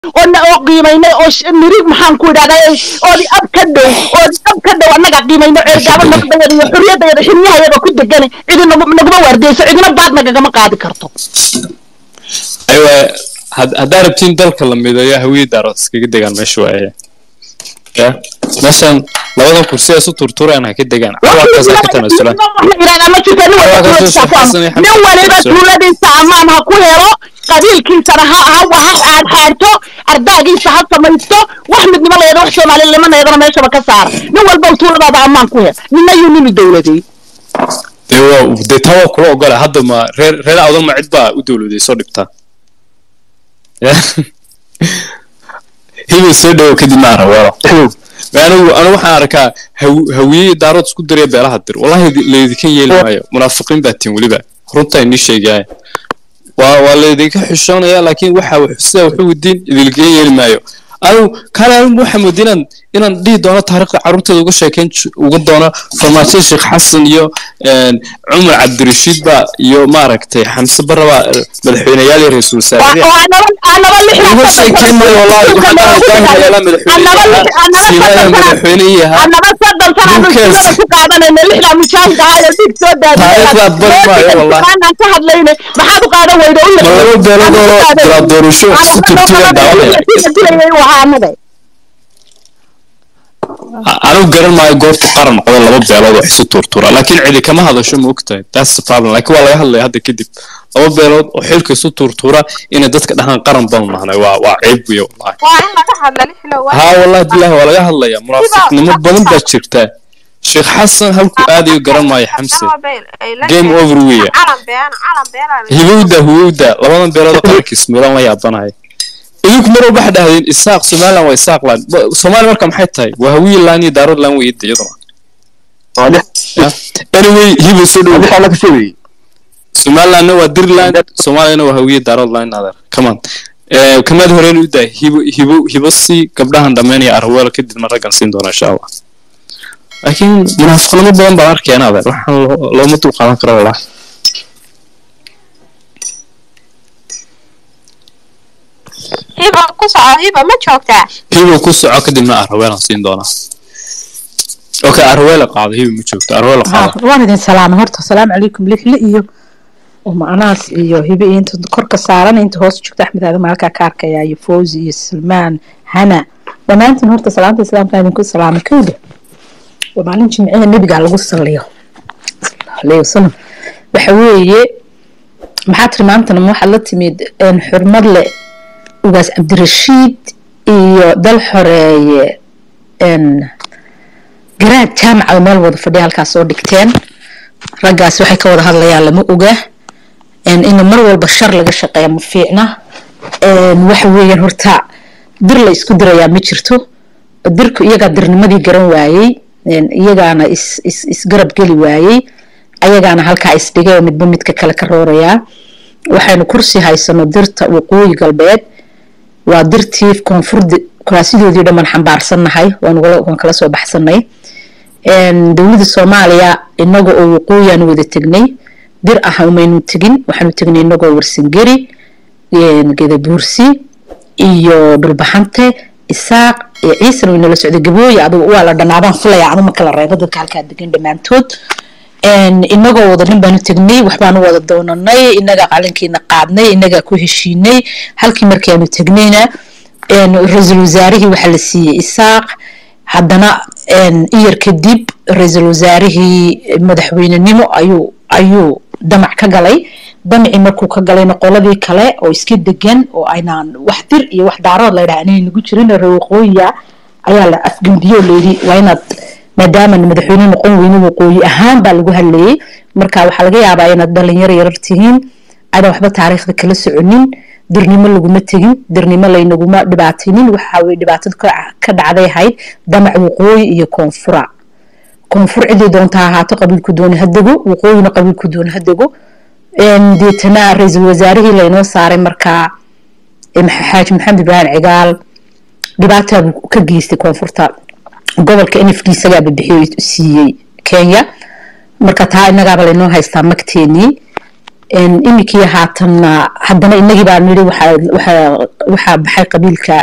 oo na oo qiimaynay oo sh- mirig maxaan ku idhahdaa oodi ab ka dhow oodi ab ka dhow annaga qiimayno ceergaabo nabadayada iyo xurriyadayada xilyahayaga ku degan cidi nagu- naguma waardeyso cidina baad nagagama qaadi karto aywa had- haddaa rabtiin dalka la mideeyo hawiyii daarood iskaga degaan meesha waaye ya meeshan labadan kursi ee isu turtureen ha ka degaan cawaaqaasa ka tanaasulaan nin waliba tuuladiisa ammaan ha ku helo qabiilkiisana ha ha ha xaadxaadto ardaagiisa ha samaysto wax midnimo leeda wax soomaalinimaneedana meeshaba ka saara nin walba tuuladaada ammaan ku hel nina yuu nini dowladey dee waa dee taa waa kula ogola hadda ma reer reer awdan ma cid baa u dowladay soo dhibtaa Ya. hibay soo dhawow kadib ma araweelo anigu anigu waxaan arkaa haw- hawiye daarood isku diraya beelaha dir wallahi laydinka yeeli maayo munaafiqiin baa tin weliba runtaa inii sheegaya waa waa laydinka xishoonaya laakiin waxa wax- sida wuxuu wadiin idinkaga yeeli maayo anigu kale anigu waxaa moodi inaan inaan dhihi doono taariikhda carruurteeda uga sheekeyn j- uga doono farmaajo sheekh xasan iyo een, cumar cabdirashiid ba iyo maaragtay xamse baraba madaxweyneyaal iyo ra-iisul wasaare uga sheekeyn maayo wallahi waxaan dhahay daahir yaala madaxweyne siinaaya madaxweyne yahaa annaba soddon sanaanu Ninkaas- iskuulada ku qaadanayna lixdaa mujaahid ahaa ee dig soo Taariikhdaad bari maayo, wallahi. daadiyaan ka hadlayna maxaad u qaadan weyda u ma laba beeloodoo dira doorasho isu turtugan daawanaya anigu garan maayo goorta qaran noqdo laba beelood oo isu turtura laakiin cidi kama hadasho ma ogtahay that's the problem laakiin waa laga hadlaya hadda kadib laba beelood oo xilka isu turtura inay dadka dhahaan qaran banu nahnay waa waa ceeb weeye wallahi waa in laga hadla lixlo waa haa wallahi bilahi waa laga hadlaya munaafiqnimo badan baa jirta sheekh xasan halku aadayo garan maayo xamse game over weeye calan beena calan beena hibowda hubowda labadan beelood oo qaranka ismuulan la yaabanahay idinku mar walba waxaa dhahdeen isaaq somaliland waa isaaq land soomaaliya marka maxay tahay waa hawiye laan iyo daarood laan weeye iyaduna Ya. anyway hibow soo dhow somalilandna waa dirland soomaaliyana waa hawiye daarood laan adeer come on Eh, kamaad horeen u daa hibo hibo hibo si gabdhahan dhammeynaya arweelo kadibna raggan siin doona insha allah laakiin munaafiqnimo badan baan arkayana adeer waxaan loo- looma dul qaadan karo wallahi hiba ku soco hiba ma joogtaa hibo ku soco kadibna arweelaan siin doonaa okay arweela qaado hibo ma joogto arweela qaado ها waan idin salaamay horta asalaamu calaykum lixle iyo umanaas iyo hibe iyo inta korka saaran inta hoos joogta axmed aadama halkaa ka arkaya iyo fawzi iyo salmaan hana dhammaantiin horta salaamta islaamka idinku salaamay kowda waa maalin jimciha nebiga lagu saliyo sallallahu alayhi wasalam waxa weeye maxaa tiri maantana ma waxaad la timid een, xurmad leh ugaas cabdirashiid iyo dal xoreeye een, garaad jaamaca oo meel wada fadhiya halkaas soo dhigteen raggaas waxay ka wada hadlayaan lama oga een, in mar walba shar laga shaqeeya ma fiicna een, waxa weeyaan horta dir la isku dirayaa ma jirto dirku iyagaa dirnimadii garan waayey een, iyagaana is, is, isgarab geli waayey ayagaana halkaa isdhigay oo midba midka kale ka roorayaa waxaynu kursi haysano dirta waqooyi galbeed waa dirtii koonfurda kuraasidoodii dhammaan xambaarsannahay waan ugala- waan kala soo baxsanay een, dowladda soomaaliya inaga oo waqooyiaan wada tegnay dir ah umaynu tegin waxaanu tegnay inagoo warsangeri een, gedabuursi iyo dhulbaxante isaaq iyo ciisana waynala socday gabooye adugu waa la dhanaabaan filaya anu ma kala reebo dadka halkaa degan dhammaantood een, inagoo wada nin baanu tegnay waxbaanu wada doonanay inagaa qalinkiina qaadnay inagaa ku heshiinay halkii markii aanu tegnayna een, ra-iisul wasaarihii waxaa la siiyey isaaq haddana een, iyar kadib ra-iisul wasaarihii madaxweynenimo ayuu ayuu damac ka galay damacii markuu ka galayna qoladii kale oo iska degan oo aynaan wax dir iyo wax daarood la yidhaha inay nagu jirin reer waqooyiya ayaa la afgembiye oo layidhi waa inaad maadaama madaxweyne noqon weyne waqooyi ahaan baa lagu hadlayey marka waxaa laga yaabaa inaad dhalinyaro yarar tihiin adan waxba taariikhda kala soconin dirnimo laguma tegin dirnimo laynaguma dhibaataynin waxa weye dhibaatada ka ka dhacday ahayd damac waqooyi iyo koonfura koonfur cidii doonta ha ahaato qabiilku dooni ha dego waqooyina qabiilku dooni ha dego een, deetana ra-iisul wasaarihii laynoo saaray markaa ee Max- xaaji maxamed ibraahim cigaal dhibaataa buu ka geystay koonfurta gobolka n f d isagaa bixiyo siiyey kenya marka taa innagaaba laynoo haystaa magteenii iminkii haatanna haddana inagii baa nidhi waxaa baxay qabiilka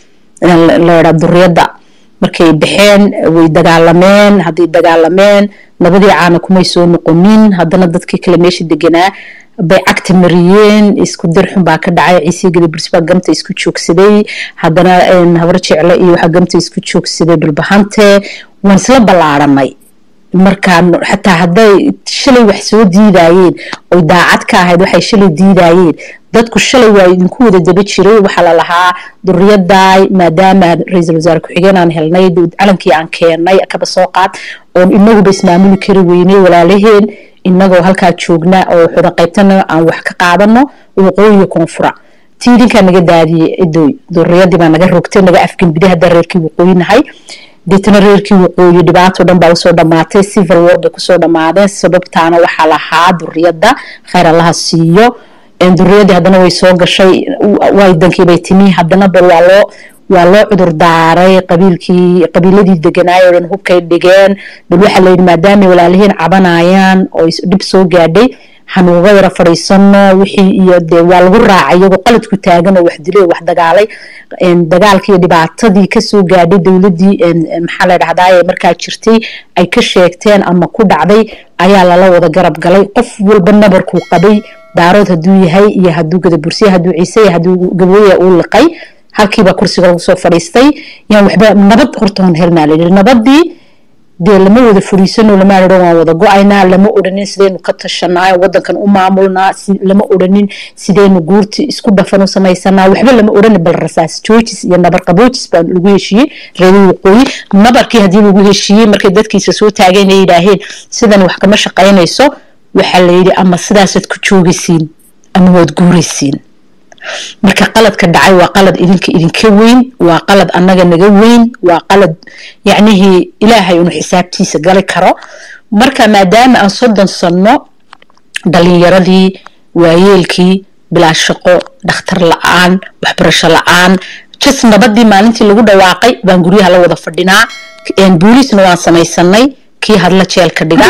ladhaa duriyadda markay baxeen way dagaalameen hadday dagaalameen nabadii caana kumay soo noqonin haddana dadkii kale meesha deganaa bay cagta mariyeen isku dirxun baa ka dhacay ciisii gadabirs baa gamta isku joogsaday haddana habar jecle iyo waxaa gamta isku joogsaday dhulbahante waan isla ballaaranay markaa xataa hadday shalay wax soo diidayeen oy daacad ka ahayd waxay shalay diidayeen dadku shalay waa idinku wada daba jiray waxaa la lahaa duriyadaay maadaama ra-iisul wasaare ku-xigeen aan helnay calankii aan keenay kaba soo qaad oon inaguba ismaamuli kari weynay walaalaheen inagoo halkaa joogna oo xudan qaybtana aan wax ka qaadano waqooyiga koonfura tiidinkaa naga daadiyey edoy duriyadii baa naga rogtay naga afgembiday hadda reerkii waqooyi nahay deetana reerkii waqooyi dhibaato dhan baa usoo dhamaatay civil war bay kusoo dhamaadeen sababtaana waxaa lahaa duriyadda khayr allaha siiyo duriyadii haddana way soo gashay waydankiibay timi haddana bal waa loo waa loo cudur daaray qabiilkii qabiiladii deganaay oo dhan hubkay dhigeen bal waxaa layidhi maadaamay walaalihiin cabanayaan oo dhib soo gaadhay hanuuga yara fadhiisano wixii iyo dee waa lagu raacay iyagoo qaladku taagan oo wax dilay oo wax dagaalay dagaalkii iyo dhibaatadii kasoo gaadhay dowladdii maxaa la dhahdaa markaa jirtay ay ka sheegteen ama ku dhacday ayaa lala wada garab galay qof walba nabarkuu qabay daarood hadduu yahay iyo hadduu gadabursiya hadduu ciise iyo hadduu gabooya uu liqay halkiibaa kursiga lagu soo fadhiistay yaan waxba nabad hortoon helnaa layidhi nabadii dee lama wada furiisano lama odhan waan wada go-aynaa lama odhanin sidaynu ka tashanaa wadankan u maamulnaa lama odhanin sidaynu guurti isku dhafan u samaysanaa waxba lama odhanin bal rasaas joojis iyo nabar qaboojis baa lagu heshiiyey reerii waqooyi nabarkii haddii lagu heshiiyey markay dadkiisa soo taageen ay yidhaaheen sidan wax kama shaqaynayso waxaa layidhi ama sidaasaad ku joogaysiin ama waad guuraysiin marka qaladka dhacay waa qalad idinka idinka weyn waa qalad annaga naga weyn waa qalad yacnihii ilaahay unu xisaabtiisa gali karo marka maadaama aan soddon sanno dhalinyaradii waayeelkii bilaa shaqo dhakhtar la-aan waxbarasho la-aan jas nabadii maalintii lagu dhawaaqay baan guryaha la wada fadhinaa booliisna waan samaysanay kii hadla jeelka dhiga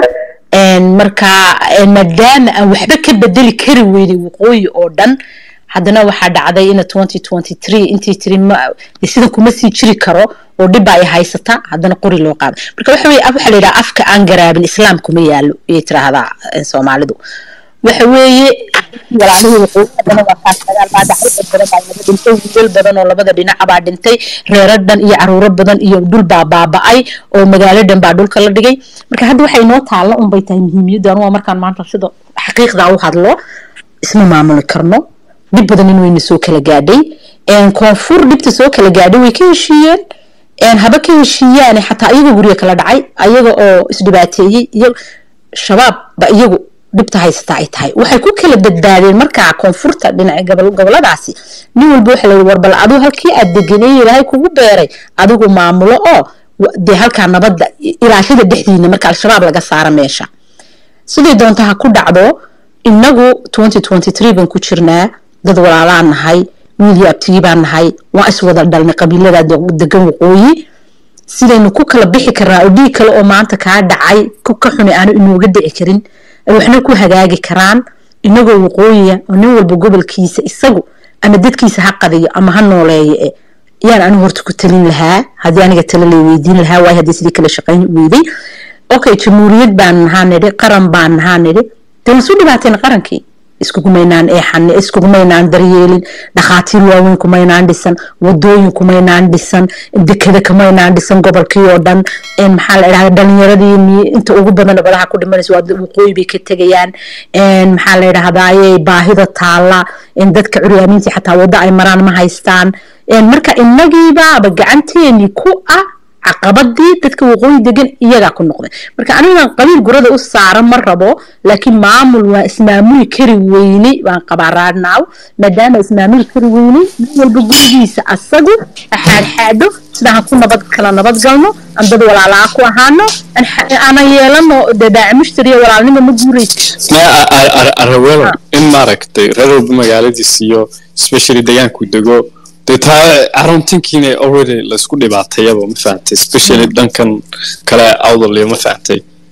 marka maadaama aan waxba ka bedeli kari weynay waqooyi oo dhan haddana waxaa dhacday ina twenty twenty three intii tiri sidan kuma sii jiri karo oo dhibba ay haysata haddana qori loo qaado marka waxa weye waxa la yidhaha afka aan garaabin islaam kuma yaalo ayay tiraahdaa soomaalidu waxa weeye walaalihii waqooyi haddana waa kaas dagaal baa dhacay dad badan baa laga dhintay wiilal badan oo labada dhinaca baa dhintay reero dhan iyo caruuro badan iyo dhul baa baaba'ay oo magaalo dhan baa dhulka la dhigay marka hadda waxay noo taalla unbay tahay muhiimiyaddu anuga markaan maanta sida xaqiiqda u hadlo isma maamuli karno dhib badan in wayna soo kala gaadhay koonfur dhibta soo kala gaadhay way ka heshiiyeen haba ka heshiiyaane xataa iyagoo guriga kala dhacay ayaga oo isdhibaateeyey shabaab ba iyagu dhibta haysata ay tahay waxay ku kala badbaadeen markaa koonfurta dhinaca goboladaasi nin walba waxa layihi war bal aduu halkii aad deganay ilaahay kugu beeray adigu maamulo oo dee halkaa nabadda ilaashada dhexdiina marka al-shabaab laga saara meesha siday doonta ha ku dhacdo inagu twenty twenty three baan ku jirnaa dad walaalaan nahay wiilii abtigii baan nahay waa iswada dhalnay qabiilada degan waqooyi sidaynu ku kala bixi karnaa oo dhiig kale oo maanta kaa dhacay ka xuni aanu inooga dhici karin ay waxna ku hagaagi karaan inagoo waqooyiya oo nin walba gobolkiisa isagu ama dadkiisa ha qadiyo ama ha nooleeyo e yaan anigu horta ku talin lahaa haddii aniga tala lay weydiin lahaa waayo haddii sidii kala shaqayn weyday okay jamhuuriyad baan nahaa nidhi qaran baan nahaa nidhi dee waan soo dhibaateen qarankii iskugumaynaan eexan iskugumaynaan daryeelin dhakhaatiir waaweyn kumaynaan dhisan wadooyin kumaynaan dhisan dekeda kumaynaan dhisan gobolkii oo dhan maxaa la idhahda dhalinyaradii inta ugu badan badaha ku dhimanaysa waa waqooyi bay ka tegayaan maxaa la idhahdaaye baahida taala dadka curyaamiintii xataa waddo ay maraan ma haystaan marka inagiibaaba gacanteeni ku ah caqabadii dadka waqooyi degan iyagaa ku noqday marka anigan qabiil gurada u saara ma rabo laakiin maamul waa ismaamuli kari weyney waan qabaa raadnaaw maadaama ismaamuli kari weyney nin walba gurigiisa asagu xaadxaadho sida aan ku nabad kala nabad galno aan dad walaalaa ku ahaano aanan yeelano dee daaci mushtariya walaalnimo ma guuraysa araweelo in maaragtay reer walba magaaladiis iyo especially deegaanku dego dee taa caruntinkiina already laysku dhibaatayaba ma fahantay especially dhankan kale awdaliyo ma fahantay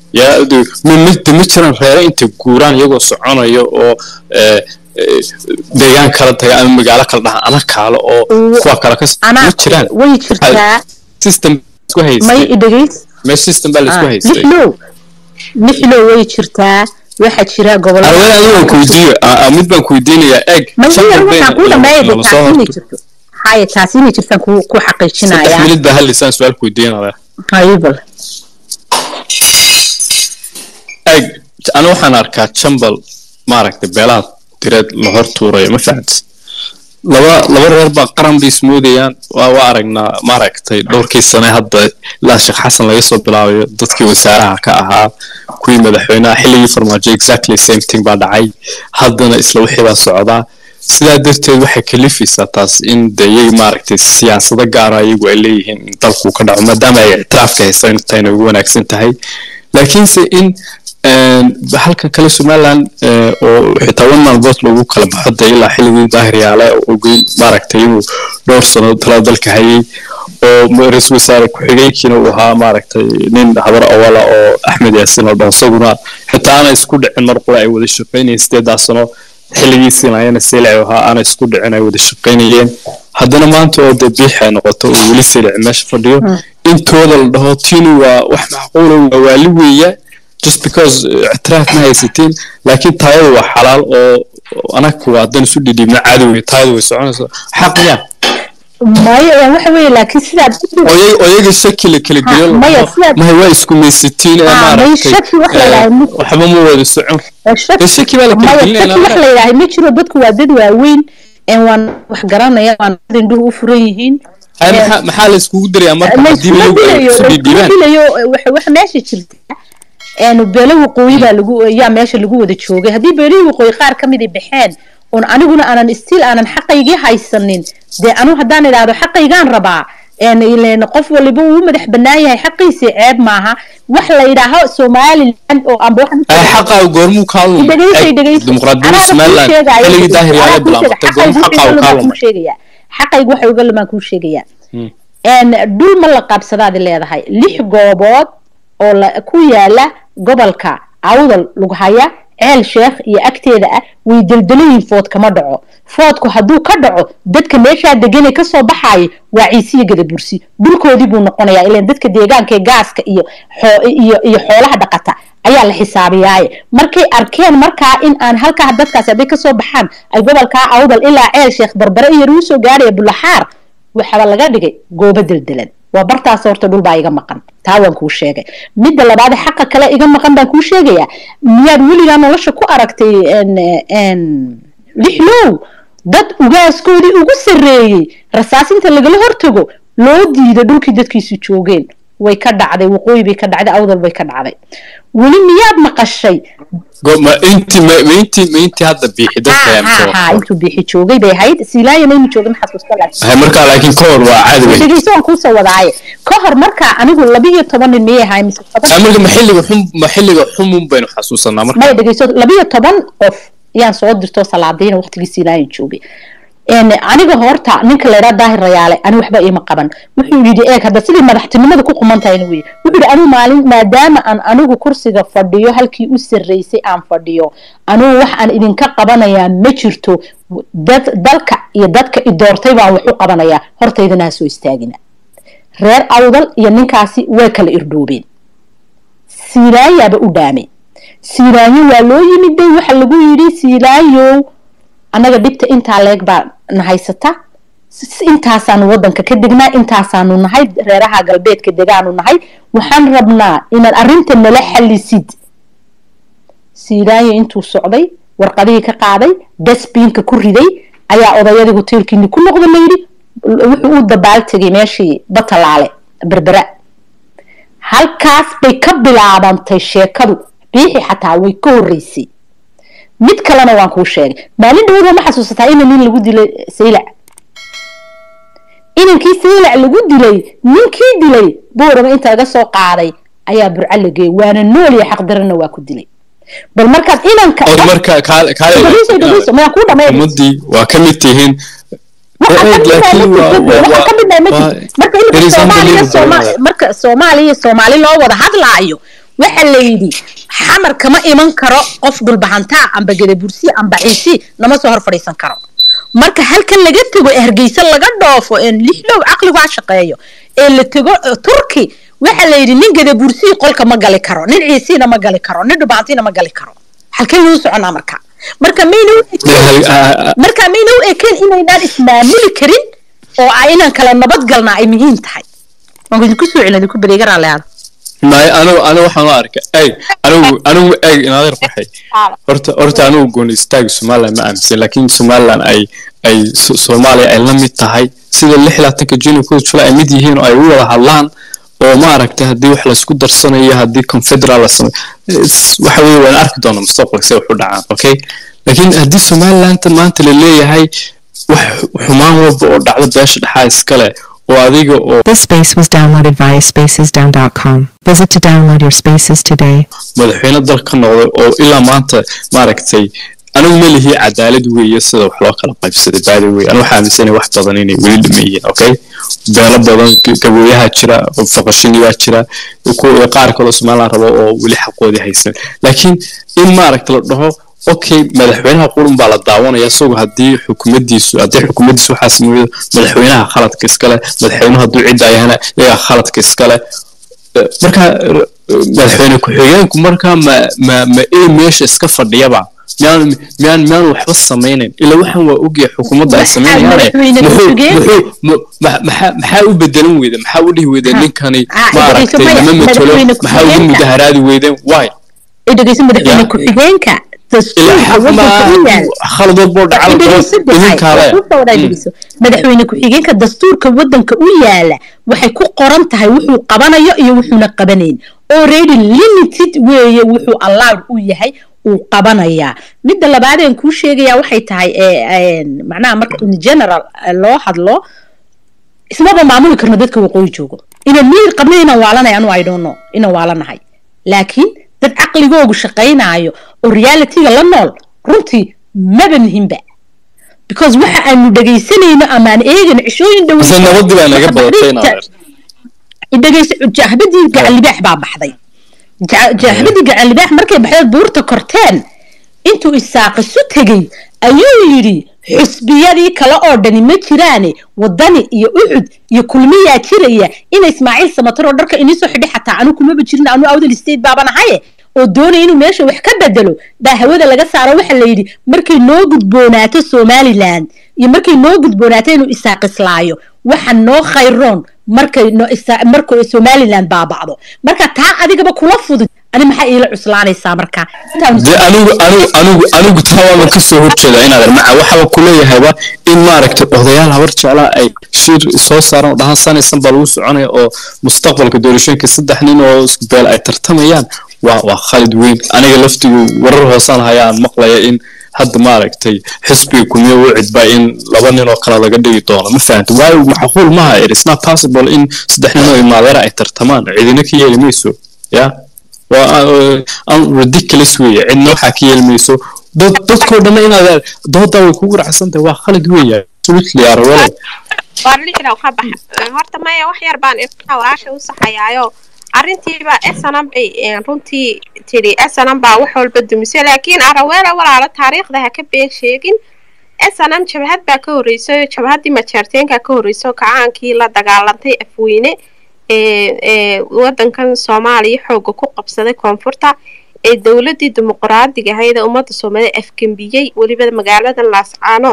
yaa de- ma ma de ma jiraan reere intay guuraan iyagoo soconaya oo eh, eh, deegaan kala taga ama magaalo kala dhaha ana kaalo oo kuwa kale ka anaa ma jiraan way jirtaa system isku may haystay idhegays meesha system baa la isku haystay lixlow lixlow way jirtaa waxaa jira gobollo arwada adiga waan kuweydiiyo a- a- mid baan kuweydiinayaa eeg may shan waxaan dambe kuu dhameeya lama soo taasi inay horto jirto haya taasi inay jirtaan ku ku saddex xaqiijinaya minid baa hadlaysaan su-aal kuweydiinaya haybal eeg aniga waxaan arkaa jambal maaragtay beelaha direed la hor tuurayo ma fahamtis laba laba reer baa qaran bay ismoodayaan waa waa aragnaa maaragtay dhowrkii sane hadda ilaa sheekh xasan laga soo bilaabayo dadkii wasaaraha ka ahaa kuwii madaxweynaha xilligii farmaajo exactly same thing baa dhacay haddana isla wixii baa socdaa sidaa darteed waxay kalifaysaa taas in de iyaga maaragtay siyaasado gaara iyagu ay leeyihiin in dalku ka dhaco maadaama ay ictiraafka haysan intayna ugu wanaagsan tahay laakiinse in een, halkan kale somaliland eh, oo xitaa one man vote lagu kala baxo de ilaa xilligii daahir yaale oo ogeyn maaragtay inuu dhowr sano talada dalka hayay oo ma- ra-iisul wasaare ku-xigeenkiina uu ahaa maaragtay nin habar awala oo axmed yaasin oo dhan isaguna xitaa aana isku dhicin mar qura ay wada shaqaynayeen sideedaa sano xilligiisiina ayana selic ahaa aana isku dhicin ay wada shaqaynayeen haddana maanta oo dee biix ay noqoto oo weli selic meesha fadhiyo intooda la dhaho tinu waa wax macquula waa waali weeya just because uh, ictiraaf ma haysatiin laakiin taayadu waa xalaal oo oo anaga waa haddaan isu dhidhiibna cadow taayadu way soconaysa xaq miya maya waxa weeye laakiin sidaad oyay oyaga shaki la kala Ha, geliyo maya, sidaad- mahay waa isku maysatiin ee Ha, may maaragtay shaki wax la eh, yidhaahdo ma- waxba ma wada socon shaki Ee, shaki baa la kala maya gelinaya shaki wax la yidhaahay ma jiro dadku waa dad waaweyn een waan wax garanaya waan dad indhuhu u furan yihiin Hay, Ee, maxaa maxaa la iskugu dirayaa marka la haddii iskuma iyagu ay dilayo isu la iskuma dhiidhiibaan dilayo waxa waxa meesha jirta een beelo waqooyi baa lagu yaa meesha lagu wada joogay haddii beelihii waqooyi qaar ka mid ay baxeen oon aniguna aanan stiil aanan xaqaygii haysanin dee anu haddaan idhaahdo xaqaygaan rabaa een ileen qof waliba uu u madax bannaan yahay xaqiisii ceeb maaha wax la yidhaaho somaliland oo amba waxaan ay xaqaa goormuu kaa lumay dhegeyso Eeg, dhegeyso dimuqraadiyadda somaliland xilligii daahir yaala bilaabatay goormuu xaqaa kaa lumay xaqaygu waxay uga lumaan kuu sheegayaa een dhul ma la qabsadaadi leedahay lix goobood oo la ku yaala gobolka awdal lagu haya ceel sheekh iyo agteeda ah way deldelayiin food kama dhaco foodku hadduu ka dhaco dadka meeshaa deganay kasoo baxaaya waa ciisiyo gadabursi dhulkoodii buu noqonayaa ilan dadka deegaanka ee gaaska iyo xoo- iyo iyo xoolaha dhaqata ayaa la xisaabiyaaye markay arkeen markaa in aan halkaa dadkaasi hadday kasoo baxaan ay gobolkaa awdal ilaa ceel sheekh barbare iyo ruu soo gaaraya bulaxaar waxaba laga dhigay goobo deldelan waa bartaas horta dhul baa iga maqan taa waan kuu sheegay midda labaad xaqa kale iga maqan baan kuu sheegayaa miyaad weligaa nolosha ku aragtay n n lixlow dad ugaaskoodii ugu sarreeyey rasaasinta lagala hortago loo diido dhulkii dadkiisu joogeen way ka dhacday waqooyi bay ka dhacday awdal bay ka dhacday weli miyaad maqashay Go- ma intii ma ma intii ma intii hadda biixi dadka ayaa ha ha intuu bixi joogay bay ahayd siilaaya maynu joogay maxaad kusta laakiin hay markaa laakiin ka hor waa caadi wey dhegeyso waan kuusoo wadaaye ka hor markaa anigu labiyo toban nin miyay ahay mise toban Hay, marka ma xilliga xum ma xilliga xumun baynu xasuusanaa marka maya dhegeyso labiyo toban qof ayaan soo dirto salaadiina waqtigii siilaayan joogay een aniga horta ninka laydhaa daahir rayaale ani waxba iima qaban wuxuu yidhi eeg hadda sidii madaxtinimada ku quman tahayna weye wuxuu yidhi anigu maalin maadaama aan anigu kursiga fadhiyo halkii u sarreysay aan fadhiyo anigu wax aan idinka qabanayaa ma jirto dad dalka iyo dadka i doortay baan wax u qabanayaa hortaydana ha soo istaagina reer awdal iyo ninkaasi way kala irdhoobeen siilaayaaba u dhaamay siilaayo waa loo yimid bay waxa lagu yidhi siilaayow annaga dhibta intaa leeg baa na haysata s- intaasaanu wadanka ka degnaa intaasaanu nahay reeraha galbeedka degaanu nahay waxaan rabnaa inaad arrinta nala xalisid siilaayo intuu socday warqadihii ka qaaday dasbiinka ku riday ayaa odayadii hoteelkiini ku noqda layidhi wuxuu u dabaaltegay meeshii batalaale berbera halkaas bay ka bilaabantay sheekadu biixi xataa way ka horreysay mid kalena waan kuu sheegay maalin dhawada ma xasuusataa ina nin lagu dilay saylac inankii saylac lagu dilay ninkii dilay boorama inta laga soo qaaday ayaa burca la geeyay waana nool iyo xaqdarana waa ku dilay bal markaad inanka oo marka kaale dhegeyso dhegeyso mayaan kuu dhamay ummadii waa ka mid tihiin waxaa ka mid ah ma jirto waxaa ka mid ah ma jirto marka There ilka is soomaaliya unbelievable. Sooma- marka soomaaliya iyo soomaali loo wada hadlaayo waxa la yidhi xamar kama iman karo qof dhulbahantaa amba gadabursi amba ciisi nama soo hor fadhiisan karo marka halkan laga tego ee hargeysa laga dhoofo een lixlow caqligu ha shaqeeyo ee la tego eh, turki waxa la yidhi nin gadabursii qolka ma gali karo nin ciisiina ma gali karo nin dhubahantiina ma gali karo halkaynu u soconaa marka marka mayna u ekeen marka mayna u ekeen inaynaan ismaamuli karin oo ay inaan kala nabad galnaa ay muhiim tahay waan idinku soo celin idinku badeega raalliyaada may anigu anigu waxaan u arka ey anigu anigu eeg inaadeer waxay horta horta anigu gooni istaagi somaliland ma aaminsan laakiin somaliland ay ay So- soomaaliya ay la mid tahay sida lix iyo labaatanka juni kuwa jula ay mid yihiin oo ay u wada hadlaan oo maaragtay haddii wax laysku darsanayo haddii confederal la sameyo is- waxa weeye waan arki doonaa mustaqbalka si wax u dhacaan okay laakiin haddii somaliland maanta la leeyahay wax xumaan walba oo dhacdo beesha dhexaa iskale oo adiga oo This space was downloaded via spacesdown.com. Visit to download your spaces today. madaxweyne dalka ka noqday oo ilaa maanta maaragtay anigu ma lihi cadaalad weeye sida wax loo kala qaybsaday baada wey anigu waxaa aaminsanay wax badan inay weli dhameeyeen okay beelo badan g- gabooyaha jira faqashiniyaa jira kuwa qaar kaloo somaliland rabo oo weli xaqoodii haysan laakiin in maaragta la dhaho okay madaxweynaha qurun baa la daawanaya isagoo haddii xukuumaddiisu haddii xukuumaddiisu waxaa sameeyo madaxweynaha khaladka iskale madaxweynuhu hadduu cidda ayahana iyagaa khaladka iskale Eh, marka eh, madaxweyne ku-xigeenku marka ma ma ma ee meesha iska fadhiyaba miyaan miyaan miyaan waxba samaynayn ilaa waxaan waa ogyahay xukuumadda ay Maxaa samaynayaane madaxweyne muxuu ku-xigeen? muxuu mu- ma- maxaa maxaa u bedelan weyda maxaa u dhihi weydeen Ha. ninkani Ah, maaragtay maya, nama matelo madaxweyne maxaa ugu ku-xigeenka. mudaharaadi weydeen why ay dhegeysan madaxweyne Ya. ku-xigeenka ilaa dastuurka xaq ma wadanka u yaal khalad walba oo dhacal idinkaale madaxweyne ku-xigeenka dastuurka wadanka u yaala waxay ku qoran tahay wuxuu qabanayo iyo wuxuuna qabanayn already limited weeye wuxuu allowed u yahay uu qabanayaa midda labaadeen kuu sheegayaa waxay tahay ee, een, macnaha marka in general eh, loo hadlo ismaba maamuli karno dadka waqooyi joogo inaan miyir qabna inaan waalanay anu i don't know inaan waalanahay laakiin dad caqligoogu shaqaynaayo oo realityga la nool runtii maba muhimba because waxa aanu dhegaysanayno amaan eegayno cishooyin dhow Mise nabadii baa naga badatay inaad dhegaysa jahbadii gacan libaax baa baxday Ja- jahbadii gacan libaax markay baxday buurta korteen intuu isaaqisu tegey ayuu yidhi xusbiyadii kale oo dhani ma jiraane wadani iyo uxud iyo kulmiyaa jiraya ina ismaaciil samatar oo dharka inii soo xidhay xataa anu kumaba jirin anu awdal state baaban ahaye oo doonaya inuu meesha wax ka bedelo baa hawada laga saaro waxa la yidhi markay noo gudboonaato somaliland iyo markay noo gudboonaato inuu isaaqislaayo waxa noo khayroon markay no isa- markay somaliland baaba'do marka taa adigaba kula fudud ani maxaa iila cuslaanaysaa marka Intaan- de anigu anigu anigu anigu taa waaban kasoo horjeeda inaad maca waxaba kuleeyahayba in maaragtay odayaal habar jeclaa ay shir soo saaran oo dhahaan sanaysan baa lagu soconaya oo mustaqbalka doorashooyinka saddex nin oo isku beel ay tartamayaan waa waa khalid weyn aniga laftigu warar hoosaan hayaan maqlaya in hadda maaragtay xisbiga kulmiye u cidbaa in laba nin oo kale laga dhigi doono ma fahamta waayo macquul maha it is not possible in saddex nin oo imaadeera ay tartamaan cidina ka yeeli mayso ya waa uh, ridiculous weeye cidna waxaa ka yeelmayso dad dadkoo dhanna inaad doodaa way kugu racsantahay waa khalid weeye absolutely arwalo waa lixda ka baxa horta maya wax yar baan ifaa walaasha u saxayaayo arrintiiba snm bay een, runtii tidhi snm baa wax walba dumisay laakiin araweela walaalo taariikhda ha ka been sheegin snm jabhad baa ka horreysay jabhaddii majeerteenka ka horreysay oo kacaankii la dagaalantay afweyne ee ee wadankan soomaaliya xooga ku qabsaday koonfurta ee dowladii dimuqraadiga ahayd ee ummadda soomaaliya afgembiyey weliba magaalada laascaanood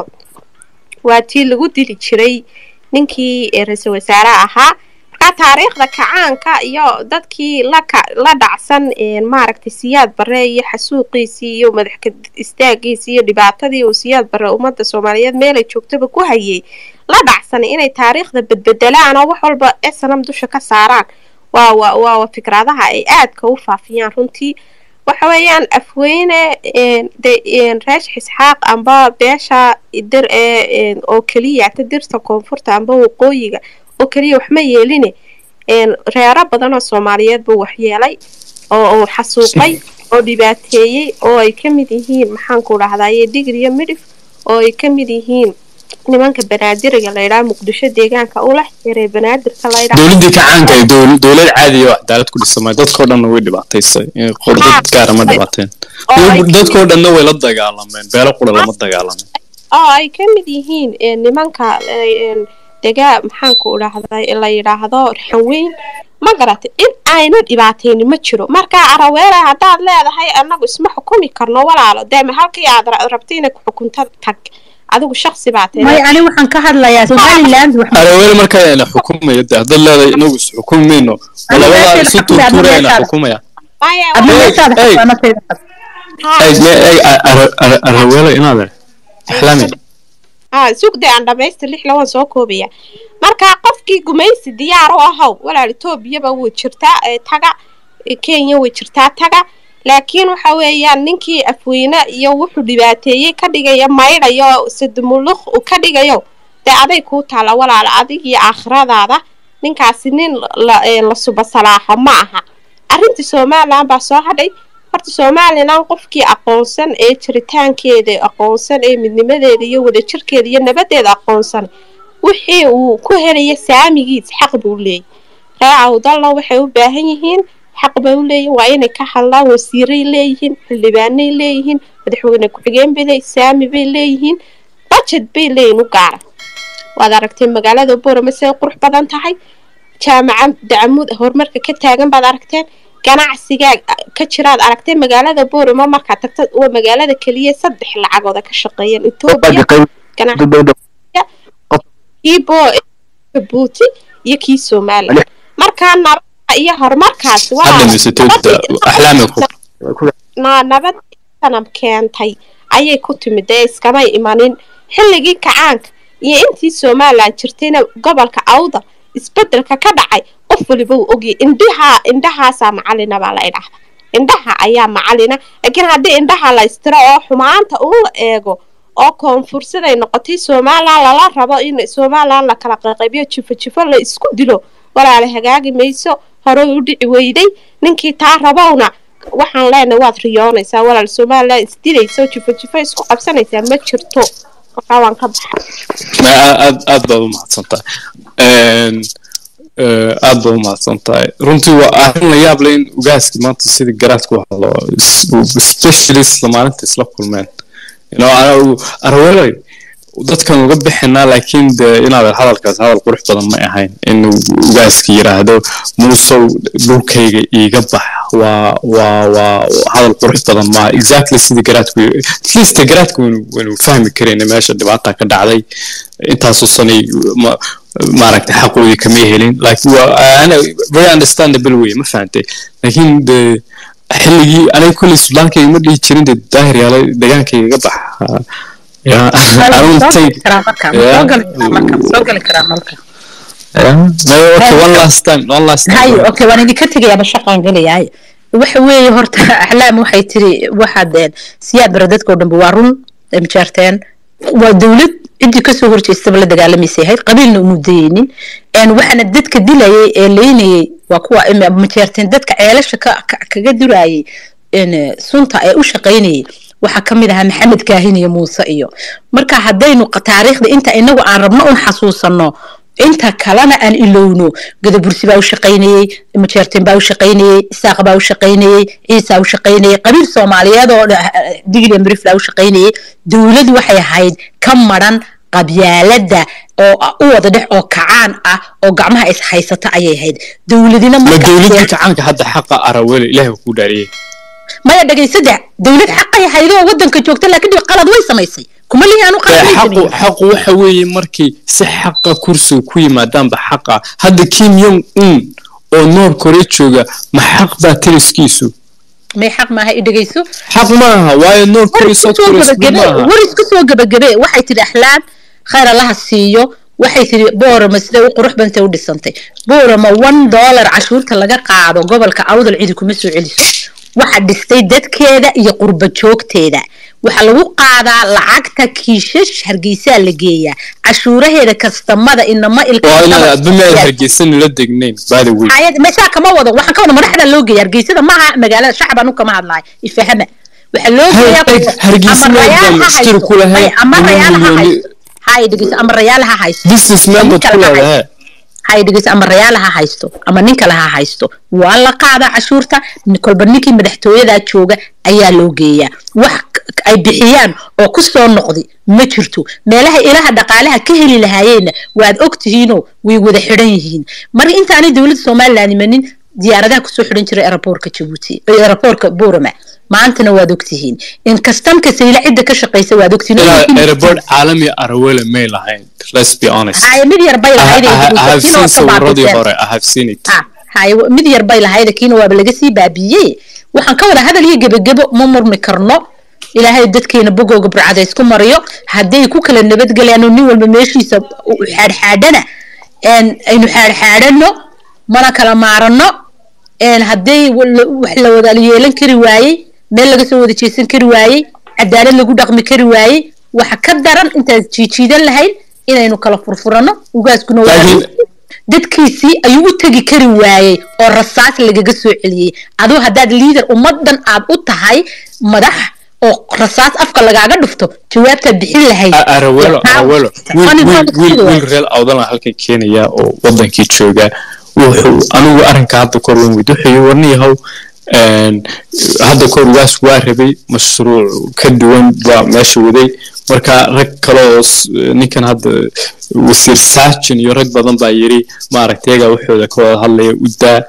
waa tii lagu dili jiray ninkii ee ra-iisul wasaaraha ahaa markaa taariikhda kacaanka iyo dadkii la ka la dhacsan een, maaragtay siyaad bare iyo xasuuqiisii iyo madax istaagiisii iyo dhibaatadii uu siyaad bare ummadda soomaaliyeed meelay joogtaba ku hayay la dhacsan inay taariikhda bedbedelaan oo wax walba snm dusha ka saaraan waa waa waa fikradaha ay aadka u faafiyaan runtii waxa weeyaan afweyne een, de een, reesh xisxaaq amba beesha dir ee een, oo keliya ta dirta koonfurta amba waqooyiga oo keliya waxma yeeline een, reero badan oo soomaaliyeed buu waxyeelay oo uu xasuuqay oo dhibaateeyey oo ay ka mid yihiin maxaanku dhahdaye digriyo midhif oo ay ka mid yihiin nimanka banaadiriga la yidhaha muqdisho deegaanka ula xiray banaadirka la yidhaha dowladdii kacaanka ee dowl- dowlad caadiya oo cadaalad ku dhisamay dadkoo dhanna way dhibaataysay Eh, qor dad gaara ma dhibaateen oo ay dadkoo dhanna way la dagaalameen beelo qura lama dagaalamin oo ay ka mid yihiin ee, nimanka ee, een, degaa maxaanku idhaahday la yidhaahdo raxanweyn ma garatay in ayna dhibaatayni ma jiro marka araweela haddaad leedahay anagu isma xukumi karno walaalo deema halkii aad ra- rabto inay ku xukunto tag adigu shaksi baa tahay may ani waxaan ka hadlayaa somaliland wax araweele markaa ina xukumaya de haddaad leedahay inagu is xukumi mayno Ana labadaa meesha isu xukumaya, tuurtuura ana ina meesha- xukumaya maya adna Hey, meeshaada hey. xataa nafteeda qad. ha- Ay, me- ay, a- ara- ara- araweele inaad axlaami ah sugday aan dhamaystir lix lawan soo koobaya marka qofkii gumaysi diyaar u ahow walaal etoobiyaba wuu jirtaa ee taga ee kenya way jirtaa taga laakiin waxa weeyaan ninkii afweyne iyo wuxuu dhibaateeyey ka dhigaya maydhayo sadumuluq uu ka dhigayo dee aday kuu taala walaal adig iyo aakhiradaada ninkaasi nin la, ee, la suba salaaxo ma aha arrintii somaliland baa soo hadhay horta somaliland qofkii aqoonsan ee jiritaankeeda aqoonsan ee midnimadeeda iyo wadajirkeeda iyo nabadeeda aqoonsan wixii uu ku helaya saamigiis xaq buu leeyahy raacawdalla waxay u baahan yihiin xaq bay u leeyihin waa inay ka hadlaan wasiiray leeyihiin xildhibaanay leeyihiin madaxweyne ku-xigeen bay leeyihin saami bay leeyihiin budget bay leeyihin u gaara waad aragtay magaalada boorama siday qurux badan tahay jaamaca dacmuud horumarka ka taagan baad aragteen ganacsigaa ka jiraad aragtay magaalada boorama markaad tagta waa magaalada keliya saddex lacagooda ka shaqeeyeen etoobiya ganacsi kii bo jabuuti iyo kii somaliland markaa nabada iyo horumarkaasi waa hadda misatooda axlaami ku na- nabad sanam keentay ayay ku timid ee iskamay imanin xilligii kacaanka iyo intii somaliland jirtayna gobolka awda isbedelka ka dhacay qof waliba uu ogyay indhaha indhahaasaa macalina baa la idhaahda indhaha ayaa macalina laakiin haddii indhaha la istiro oo xumaanta uu la eego oo koonfursiday noqotay somaliland lala rabo in somaliland la kala qayqaybiyo jifo jifo la isku dilo walaala hagaagi mayso horey u dhici weyday ninkii taa rabowna waxaan leenahay waad riyoonaysaa walaal somaliland isdilaysa oo jifo jifo isku qabsanaysaa ma jirto markaa waan ka baxa Ma- aad aad baad u mahadsan tahay Een, eh, aad baad u mahadsan tahay runtii waa arrin la yaab leh in ugaaski maanta sidii garaadku hadlo especially isla maalinta isla kulmeen You know, anagu arweelay dadkan uga bixinaa laakiin de inaad hadalkaas hadal qurux badan ma ahayn inuu ugaaski yiraahdo muusow dhulkayga iiga bax waa waa waa hadal qurux badan maaha exactly sidii garaadku at least garaadku waynu waynu fahmi karayna meesha dhibaata ka dhacday intaasoo sanay ma- maaragtay xaqoodii kama helin laakiin waa ana very understandable wey ma fahantay laakiin de xilligii aniga kolley sudaankayga ma dhihi jirin de daahir yaala degaankayga iga bax Yeah, I don't Soo gali think karaa marka, ma Yeah. soo gali karaa marka, ma soo gali karaa marka. Yeah. No, okay, one last time, one last time. hayo okay waan idinka tegayaa bashaqaan gelayahay waxa weeye horta axlaam waxay tiri waxaad een, siyaad bara dadkoo dhanba waa run ay majaarteen waa dowlad ciddii kasoo horjeestaba la dagaalamaysa ahayd qabiilna umu dayeynin een, waxaana dadka dilayay ee leynayay waa kuwa ima- majaarteen dadka ceelasha ka- ka- kaga durayay een, sunta ee u shaqaynayay waxaa ka mid ahaa maxamed kaahin iyo muuse iyo marka haddaynu qa- taariikhda inta inagu aan rabno un xasuusanno inta kalena aan ilowno gadabursi baa u shaqaynayey majeerteen baa u shaqaynayey isaaq baa u shaqaynayey ciisa u shaqaynayey qabiil soomaaliyeed oo dha- digli mrifla u shaqaynayey dowladu waxay ahayd ka maran qabyaalada oo u wada dhex oo kacaan ah oo gacmaha is haysata ayay ahayd dowladina ma marka dowladii kacaanka hadda xaqa arawele ilaahay ku dhaariyey maya dhagaysada dowlad xaqay ahayd oo wadanka joogta laakiin dib qalad way samaysay kuma lihi aanu qalad way xaqu sameeyey xaqu waxa weeye markii si xaqa kursiga ku yimaadaanba xaqa hadda kim yong un oo noor korea jooga ma xaq baa tiriskiisu may xaq maaha i dhegayso xaq maaha waayo noor korea south korea isku mid maaha war isku soo gabagabe waxay tidhi axlaam khayr allaha siiyo waxay tidhi boorama siday u qurux bantay u dhisantay boorama one dollar cashuurta laga qaado gobolka awdal cidi kuma soo celiso waxa dhistay dadkeeda iyo qurba joogteeda waxaa lagu qaadaa lacagta kiishash hargeysaa la geeyaa cashuuraheeda kastamada inama waa inaad adba meel ilka hargeysan la degnayn by the way hayad meeshaa kama wado waxaan ka wada madaxda loo geeya hargeysada maaha magaalada shacab anu kama hadlahay ifahama waxaa loo geeyaa Har- hargeysa ama meel rayaal baan ha mushkil haysto. ku lahayn, Ay, ama laba rayaal ha milyan- haysto hay dhegeyso ama rayaal ha haysto businessman baad ku leedahay hay dhegeyso ama rayaal ha haysto ama nin kale ha haysto waa la qaadaa cashuurta nin- kolba ninkii madaxtooyadaa jooga ayaa loo geeyaa wax k- ay bixiyaan oo ku soo noqdi ma jirto meelaha ilaha dhaqaalaha ka heli lahaayeenna waad og tihiinoo way wada xidhan yihiin marka intaanay dowladda somaliland imanin diyaaradaha kusoo xidhan jiray aeroboortka jabuuti eh, aeroboortka buurama maantana waad og tihiin in kastamka sayla cidda ka shaqaysa waad og tihiin ilaa airport caalami arawele may lahayn let's be honest Haye, mid yar bay I, lahayd I, ee I have kiina waa seen ka sawiradii baabi'iseen. hore I have seen it Ah, haye mid yar bay lahayd kiina waaba laga sii baabiiyey waxaan ka wada hadal iyo gebagebo ma murmi karno ilaahay dadkeena bogooga burcada isku mariyo hadday ku kala nabadgelayaan oo nin walba meeshiisa u xaadxaadhana een, aynu xaadxaadhano mana kala maarano een, hadday wala- wax la wada yeelan kari waayey meel laga soo wada jeesan kari waayey cadaalad lagu dhaqmi kari waayey waxa ka daran intaan jiijiidan lahayn inaynu kala furfurano ugaaskuna waa Laakiin- dadkiisii ayuu u tegi kari waayey oo rasaas lagaga soo celiyey aduu haddaad liader ummadan aad u tahay madax oo rasaas afka lagaaga dhufto jawaabtaad bixin lahayd A- arawelo Yaa- arawelo wiil Funny wiil fact wiil waa. wiil reer awdala halkan keenaya oo wadankii jooga wuxuu anigu arrinka hadda kor weyn weyd wuxuu warniyahow een, hadda kor waas waa rabay mashruuc ka duwan baa meesha waday marka rag kale oo s- ninkan hadda wasiir saajin iyo rag badan baa yiri maaragtay iyagaa waxooda ka wada hadlaya u daa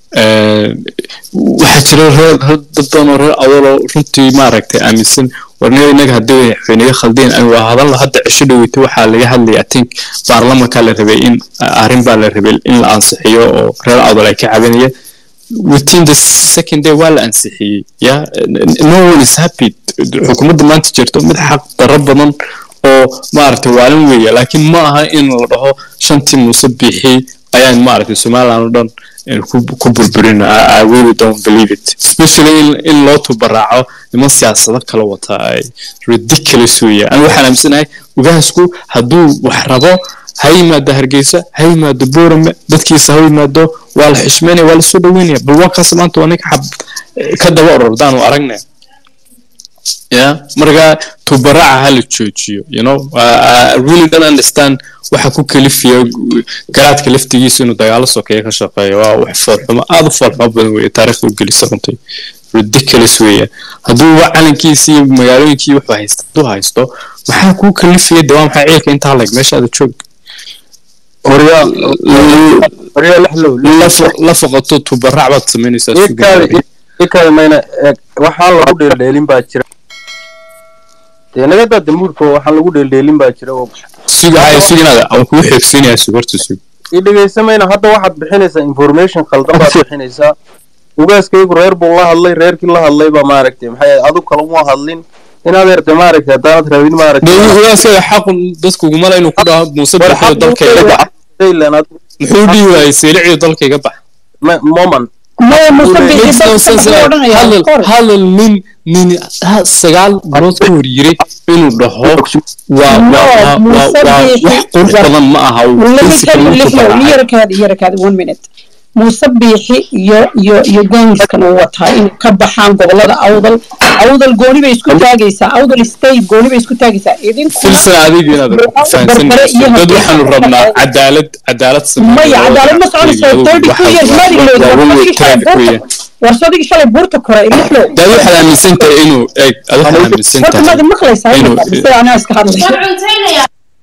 een, waxaa jira reer reer- dad badan oo reer awdaloo runtii maaragtay aaminsan warniyo inaga haddii waxaynaga khaldeen aan waa hadalno hadda cisho dhaweyta waxaa laga hadlaya i think baarlamanka la rabay in arrin baa la rabay in la ansixiyo oo reer awdal ay ka cabanayeen within the second day waa la ansixiyey ya no one is happy xukuumadda maanta jirto mid xaq darro badan oo maaragtay waalin weeya laakiin ma aha in la dhaho shantii muuse biixi ayaan maaragtay somaliland oo dhan eh, ku ku burburin I, I really don't believe it especially in, in loo tubaraaco niman siyaasado kala wata ay ridiculous weeya ani waxaan aaminsanahay ugaasku hadduu wax rabo ha yimaado hargeysa ha yimaado boorame dadkiisa ha yimaado waa la xishmeynaya waa la soo dhaweynaya bal waa kaas maanta waa ninka xab ka daba orordaanu aragnay yeah marka tubaraca ha la joojiyo you know I, I really don't understand waxa ku kalifiya garaadka laftigiisa inuu dagaalo sokeeya ka shaqeeyo waa wax foolxumo aada u foolxumo badan weeye taariikhda u gelisa runtii ridiculous weeye hadduu wa calankiisi iyo magaalooyinkii wuxuu haysta hadduu haysto maxaa kuu kalifaya de waa maxay ciilka intaa leg meeshaada joog horyaa lexlow la fo- la foqoto tubarac baad samaynaysaa suuga ikaada mayna eeg waxaan lagu dheeldheelin baa jira dee nagadaa damuurka waxaan lagu dheeldheelin baa jira oo suga haya suginaada aan kugu xeegsiinayaa sug horta sug i dhegaysamayna hadda waxaad bixinaysaa information khaldan baad bixinaysaa ugaaskaygu reer buu la hadlay reerkii la hadlay baa maaragtay maxay adu kale uma hadlin inaad eertay maaragtay haddaanad rabin maaragtay dawladaasaga xaqu dadku ugumala inuu ku dhaho muuse war bixiyo dalkayga bax muxuu dhihi waayey seeliciyo dalkayga bax moment maya Makes no sense. hadal hadal nin nin ha- sagaal bilood ka hor yiri inuu dhaho waa No, waa- waa Muuse waa Biixi- wax qurux badan ma aha Let me principle tell you, intuu listen, baraacay. yarkaad yarkaad one minute muuse biixi iyo iyo iyo gangskan uu wataa inay ka baxaan gobolada awdal awdal gooni bay isku taagaysaa awdal state gooni bay isku taagaysaa idinkuna filsan adiga inaad fahansanayso dad waxaanu rabnaa cadaalad cadaalad samee maya cadaalad ma soconaysa thirty two years madigleed warsadigi shalay buurta kore lixlow dad waxaad aaminsan tahay inuu eeg ad waxaad aaminsan horta tahay maadi maqlaysaa inuu- sida anaa iska hadlay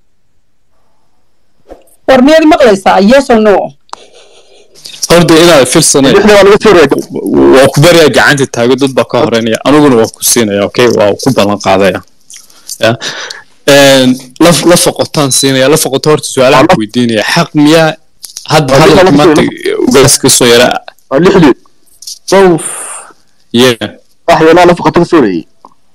war miyaad maqlaysaa yes or no horda inaad filsanay waa ku baryaa gacanta taago dad baa ka horeynaya aniguna waa ku siinaya okay waa ku ballan qaadaya ya Een, la la foqotaan siinaya la foqoto horta su-aalaha ku weydiinaya xaq miyaa hadda hadalka maanta ugaas ka soo yara lixdii yeah waxyaalaha nafaqata ka soorayay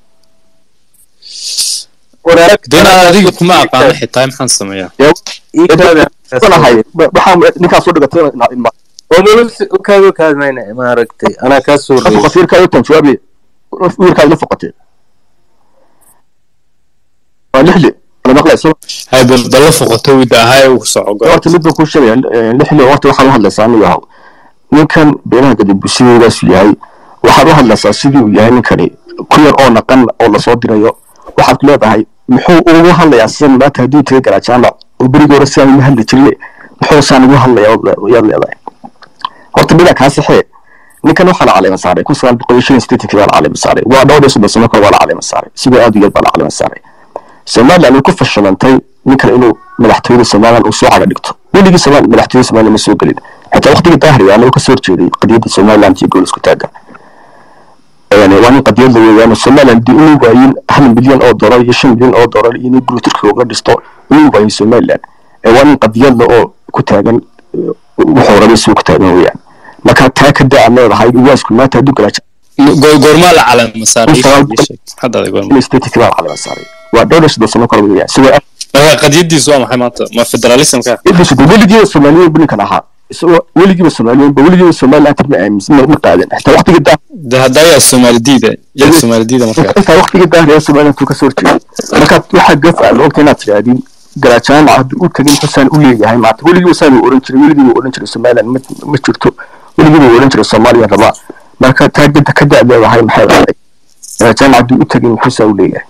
dena adiga kuma aqaano xitaa maxaan sameeyaa ahay waxaan ninkaas soo dhigatay ilma ukaaga kaadmayna maaragtay anaa kaa soo reeyay nafaqat wiilkaa tan jawaabi wiilkaad nafaqatee waa lixdii wala maqlayso hay bal bal la foqoto wida ahay uu soco go horta mid baan kuu sheegaya lixdii horta waxaad u hadlaysaa anigu yahow ninkan beelaha gadibusiyadaasu yahay waxaad u hadlaysaa sidii uu yahay ninkani ku yar oo naqan oo lasoo dirayo waxaad ku leedahay muxuu ugu hadlayaa sidan maanta hadduu taga garaa jaamac oo berigii hore sidaan uma hadli jirne muxuu saan ugu hadlayaa yaad leedahay horta dhinac kaa saxee ninkan waxaa la caleema saaray kun sagaal boqol iyo shan iyo siddeetankii baa la caleema saaray waa dhowr iyo soddon sano kale waa la caleema saaray sidoo aad u yar baa la caleema saaray somaliland way ku fashilantay ninkan inuu madaxtooyada somaliland uu soo caga dhigto weligii somaal madaxtooyada somaliland ma soo gelin xitaa waqtigii daahriga anagoo ka soo horjeeday qadiyadda somaliland iyo gool isku taaga yani waa nin qadiyad la weeyaan somaliland dii inuu waayin hal milyan oo dolar iyo shan milyan oo dolar iyo inuu guri turkiga uga dhisto inuu waayin somaliland ee waa nin qadiyadla oo ku taagan wuxuu rabay suu ku taagan weeyaan marka taa ka daa leedahay uwaasku maanta hadduu galaa goormaa la caleema saaray hadda goorma statika baa calama saaray waa dhowr iyo soddon sano kale weeyaan sidoo marka qadiyadiisu waa maxay maanta ma federalismka yadiisu de weligiiba soomaaliyeed bu ninkan ahaa isagoo weligiiba soomaaliyeed ba weligiiba somaliland ma aaminsan ma qaadan xitaa waqtigii daa de hadda yaa soomaali diida yaa soomaali diida marka xitaa waqtigii daahriya somaliland tuu ka soo horjeeday marka waxaa gaf ah ogta inaad tidhaahdin garajaamac hadduu u tagin xusaan u leeyahay maanta weligiiba saan uu oran jiray weligiiba oran jiray somaliland ma ma jirto weligiiba uu oran jiray soomaaliya rabaa marka taa gada ka daa leedahay maxay ahayd garajaamac hadduu u tagin xusaa u leeyahay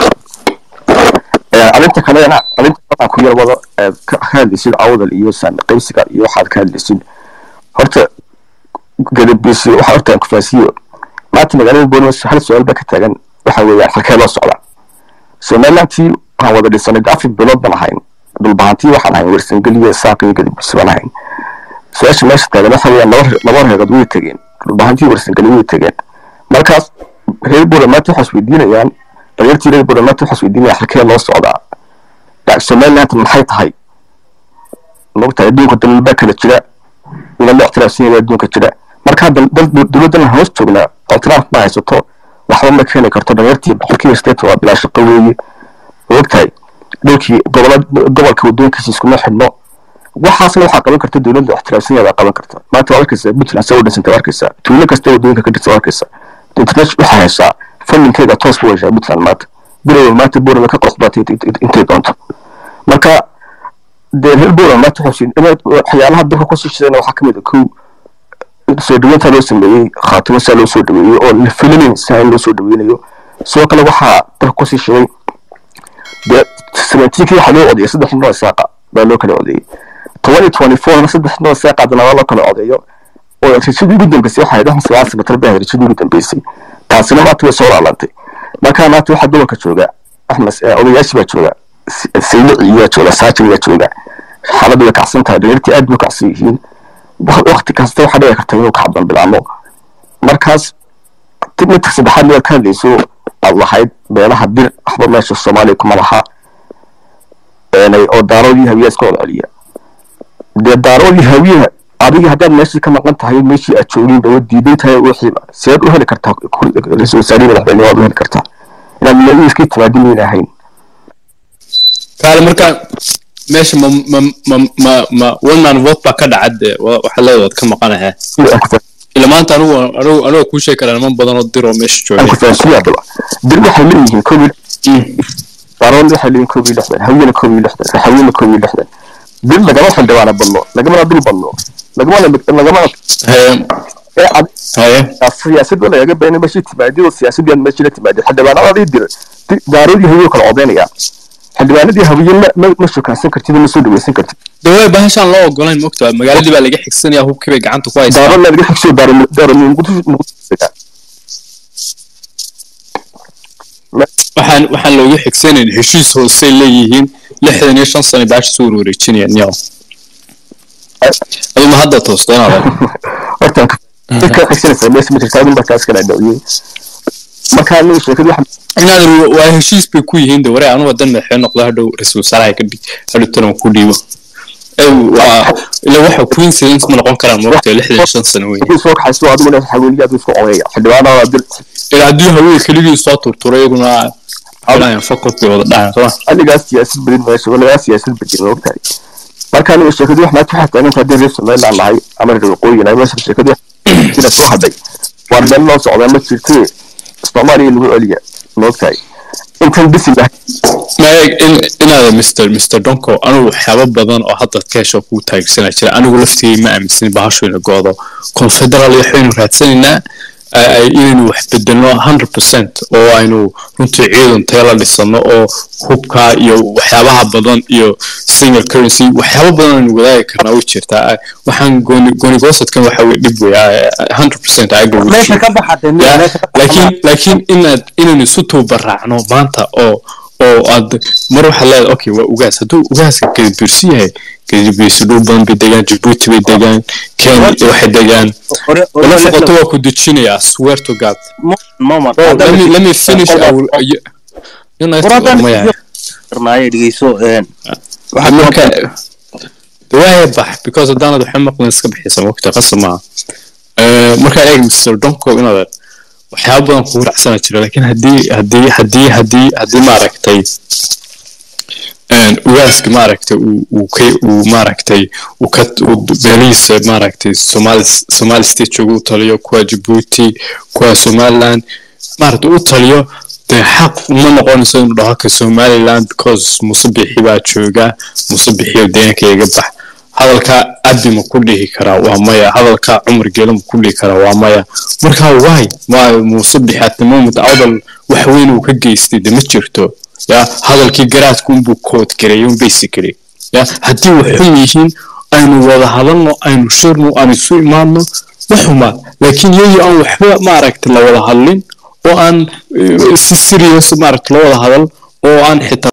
arrinta kalena arrinta waxaan ku yar wado ka hadlaysid awdal iyo saan qaybsiga iyo waxaad ka hadlaysid horta gadabisi waxa horta aan kufaasiyo maanta magaalada boolimas hal su-aal baa ka taagan waxa weeyaan halkee loo socdaa somalilantii waxaan wada dhisanay afar bilood baan ahayn dhulbahantii waxaan ahayn wersangeliya saaq iyo gadabisi baan ahayn su-aasha meesha taagan waxa weeyaan laba laba reerood way tegeen dhulbahantii wersangeli way tegeen markaas reer boolimas maanta waxaa isweydiinayaan dhalinyartii reer boolimas maanta waxaa isweydiinaya halkee loo socdaa somaliland maxay tahay mogtahay adduunka dalal kala jira ina la ictiraafsan yahay adduunka jira markaa dowladdan hoos joognaa ictiraaf ma haysato waxba ma keeni karto dhalinyartii boqolkiiba sideetan waa bilaa shaqo weeye mogtahay dhulkii gobolka wadooyinkiisa iskuma xidhno waxaasna waxaa qaban karta dowladda ictiraafsan yahay qaban karta maanta waa arkaysaa puntland saa u dhisantay waa arkaysaa tuulo kasta wadooyinka ka dhisa waa arkaysaa international waxaa haysaa fundinkeega toos ku heshaa puntland maanta bilowa maanta boorama ka qoxbaatay intay doonto marka dee reer boorama maanta waxyaalaha dalka kusii shidayna waxaa kamid a kow soo dhaweynta loo sameeyey khaatimo saa loo soo dhaweeyey oo la filinayn saa in loo soo dhaweynayo sidoo kale waxaa dalka kusii shiday dee seventeenkii waxaa loo odeeyay saddex noo saaqa baa loo kala odeeyey twenty twenty fourna saddex noo saaqa haddana waa loo kala odeeyo oo rashadii ugu dambeysay waxay ahayd axmed sagaal sanatar bay ahayd rashadii ugu dambeysay taasina maanta way soo laalantay marka maanta waxaa gobolka jooga axmed odayaashii baa jooga saylici iyaa jooga saajin iyaa jooga xaaladdu way kacsan tahay dhalinyartii aad bay kacsan yihiin wakti kasta waxaa dhici karta inuu kacban bilaamo markaas midka saddexaad miyaad ka hadlayso aad lahayd beelaha bir waxba meesha soomaaliya kuma laha oo daaroodii hawiyaa iska wada celiya dee daaroodii hawiyaha adiga haddaad meeshii ka maqan tahay meeshii aad joogin ba diidan tahay wixiiba seed u heli kartaa ra-iisul wasaarihi madaxweyne waad u heli kartaa inaad madaxweyne timaadin mayna ahayn kaale marka meesha ma ma ma ma ma one man vote baa ka dhacad waxa leedahay ka maqanaha ila maanta anigu anigu anigu kuu sheegi karaa niman badan oo diroo meesha jooga kufaasiya daba dir waxay leeyihiin koob iyo daaroon waxay leeyihiin koob iyo lixdan hawiyana koob iyo lixdan raxawiyana koob iyo lixdan dir lagama xildhibaana badno lagamana dul badno lagamana lagamana siyaasad ba lagaga beenay meeshii timaadiyada siyaasadii aan meeshii la timaadiyay xildhibaanadii dir daaroodii hawiyo kala codeynaya xildhibaanadii hawiye ma ma shukaansan kartid ma soo dhaweysan kartid dawaa bahashaan loo ogolayn mogtaa magaaladii baa laga xigsanaya hubkii bay gacanta ku haysaa daaro laga xigso daaro daaro waxaan waxaan looga xigsanayn heshiis hoosey leeyihiin lixdan iyo shan sano baasha soo wareejinayaan yaw aduma hadda toosteenada horta ka xigsanaysa meesha ma jirtaa baa taas kala dhawiyey marka aniga sheekadu waxa inaad waa heshiis bay ku yihiin de waree anugu hadan madaxweyne noqdo hadhow ra-iisul wasaaraha ka dhig hadhow talan ku dhiibo ila waxa coincidence ma noqon karaan moogta lixdan iyo shan sano wey soo kaxayso adiguna xawiliyaad isku codeeya xildhibaanada dir ila haddii haweenka keligii soo turturay iyaguna filayan fokod bay wada dhahan soma anigaas siyaasad badin meesha walagaa siyaasad badin moogtahay marka aniga sheekadu wax maanta waxaa taagan tahay reer somaliland nahay ama reer waqooyina meesha sheekadu sida soo hadhay waar meel loo socdaa ma jirtee soomaaliya lagu celiya moogtahay intan bisi inaada mr mr donko anigu waxyaabo badan oo hadda ka hesho kuu taagsanaa jira anigu laftigay ma aaminsan bahashu ina goodo confederal waxaynu raadsanaynaa ay- ay- inaynu wax bedelno 100% oo aynu runtii ciidan tayala dhisano oo hubka iyo waxyaabaha badan iyo single currency waxyaabo badan aynu wadaagi karnaa way jirtaa Ah, waxaan gooni gooni goosadkan waxa weye dhib weya 100% I agree with meesha you. ka baxatay Yeah, meesha ka laakiin laakiin inaad inaynu isu tuubaraacno maanta oo oo aad mar waxaad leedahay okay waa ugaas hadduu ugaaska gedibiirsi yahay gedibiirsi dhul badan bay degaan jabuuti bay degaan kenya waxay degaan hore hore wala la- foqoto waa ku dejinaya swear to god moment bro let me let me finish I will uh, you- you know Buradan ma yahay karnaaye dhegeyso een waxaad marka waa bax because haddaanad waxa maqlin iska bixisa waqti qasab maaha Eh, marka eeg mr donko inaad waxyaaba badan kugu raacsana jira laakiin haddii haddii haddii haddii haddii maaragtay een, ugaaska maaragtay uu uu ka uu maaragtay uu ka uu beelihiisa maaragtay somali somali state jooga u taliyo kuwa jabuuti kuwa somaliland maaragtay u taliyo dee xaq uma noqonayso inuu dhaho ka somaliland because musabixi baa jooga musabixiyo deegaanka iga bax hadalka abi ma ku dhihi karaa waa maya hadalka cumar geelo ma ku dhihi karaa waa maya marka waay ma musabixi at the moment awdal wax weyn uu ka geystay de ma jirto ya hadalkii garaadku unbuu kood gareeyay un basically ya haddii wax xun yihiin aynu wada hadalno aynu shirno aan isu imaadno ma xumaa laakiin iyagoo aan waxba maaragta la wada hadlin oo aan eh, si serious maaragta loo wada hadal oo aan xitaa